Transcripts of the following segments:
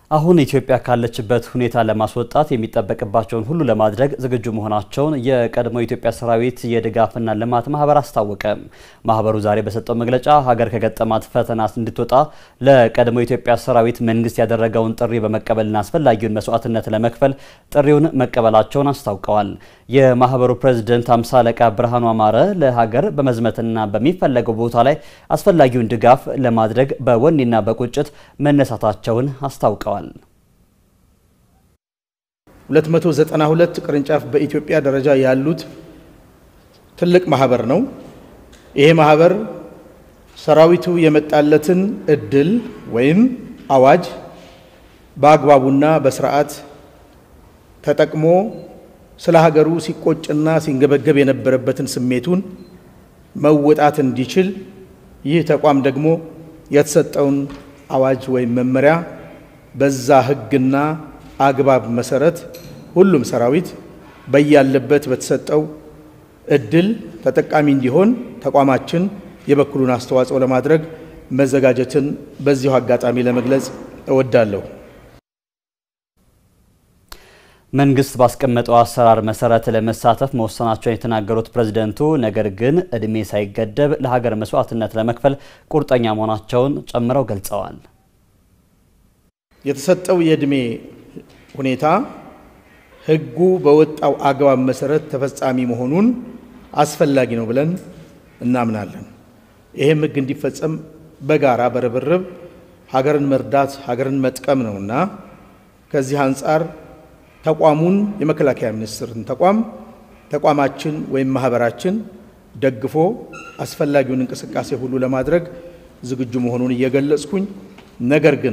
አሁን ኢትዮጵያ ካለችበት ሁኔታ ለማስወጣት የሚጠበቅባቸውን ሁሉ ለማድረግ ዝግጁ መሆናቸውን የቀድሞ የኢትዮጵያ ሰራዊት የድጋፍና ልማት ማህበር አስታወቀ። ማህበሩ ዛሬ በሰጠው መግለጫ ሀገር ከገጠማት ፈተና እንድትወጣ ለቀድሞ የኢትዮጵያ ሰራዊት መንግስት ያደረገውን ጥሪ በመቀበልና አስፈላጊውን መስዋዕትነት ለመክፈል ጥሪውን መቀበላቸውን አስታውቀዋል። የማህበሩ ፕሬዝደንት አምሳ አለቃ ብርሃኑ አማረ ለሀገር በመዝመትና በሚፈለገው ቦታ ላይ አስፈላጊውን ድጋፍ ለማድረግ በወኔና በቁጭት መነሳታቸውን አስታውቀዋል። 292 ቅርንጫፍ በኢትዮጵያ ደረጃ ያሉት ትልቅ ማህበር ነው። ይሄ ማህበር ሰራዊቱ የመጣለትን እድል ወይም አዋጅ በአግባቡና በስርዓት ተጠቅሞ ስለ ሀገሩ ሲቆጭና ሲንገበገብ የነበረበትን ስሜቱን መወጣት እንዲችል ይህ ተቋም ደግሞ የተሰጠውን አዋጅ ወይም መመሪያ በዛ ሕግና አግባብ መሰረት ሁሉም ሰራዊት በያለበት በተሰጠው እድል ተጠቃሚ እንዲሆን ተቋማችን የበኩሉን አስተዋጽኦ ለማድረግ መዘጋጀትን በዚሁ አጋጣሚ ለመግለጽ እወዳለሁ። መንግስት ባስቀመጠው አሰራር መሰረት ለመሳተፍ መወሰናቸውን የተናገሩት ፕሬዝደንቱ ነገር ግን እድሜ ሳይገደብ ለሀገር መስዋዕትነት ለመክፈል ቁርጠኛ መሆናቸውን ጨምረው ገልጸዋል። የተሰጠው የእድሜ ሁኔታ ህጉ በወጣው አግባብ መሰረት ተፈጻሚ መሆኑን አስፈላጊ ነው ብለን እናምናለን። ይህም ህግ እንዲፈጸም በጋራ በርብርብ ሀገርን መርዳት ሀገርን መጥቀም ነውና ከዚህ አንጻር ተቋሙን የመከላከያ ሚኒስቴርን ተቋም ተቋማችን ወይም ማህበራችን ደግፎ አስፈላጊውን እንቅስቃሴ ሁሉ ለማድረግ ዝግጁ መሆኑን እየገለጽኩኝ ነገር ግን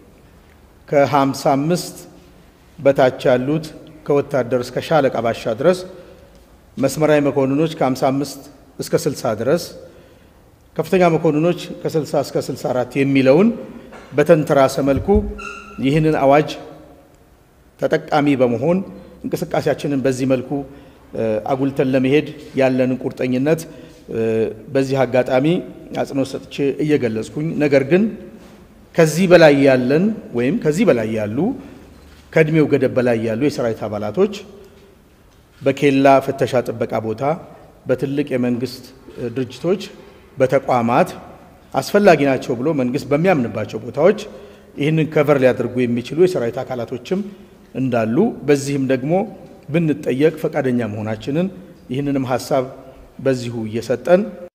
ከ55 በታች ያሉት ከወታደር እስከ ሻለቃ ባሻ ድረስ መስመራዊ መኮንኖች ከ55 እስከ 60 ድረስ ከፍተኛ መኮንኖች ከ60 እስከ 64 የሚለውን በተንተራሰ መልኩ ይህንን አዋጅ ተጠቃሚ በመሆን እንቅስቃሴያችንን በዚህ መልኩ አጉልተን ለመሄድ ያለንን ቁርጠኝነት በዚህ አጋጣሚ አጽንኦት ሰጥቼ እየገለጽኩኝ ነገር ግን ከዚህ በላይ ያለን ወይም ከዚህ በላይ ያሉ ከእድሜው ገደብ በላይ ያሉ የሰራዊት አባላቶች በኬላ ፍተሻ ጥበቃ ቦታ፣ በትልቅ የመንግስት ድርጅቶች፣ በተቋማት አስፈላጊ ናቸው ብሎ መንግስት በሚያምንባቸው ቦታዎች ይህንን ከቨር ሊያደርጉ የሚችሉ የሰራዊት አካላቶችም እንዳሉ በዚህም ደግሞ ብንጠየቅ ፈቃደኛ መሆናችንን ይህንንም ሀሳብ በዚሁ እየሰጠን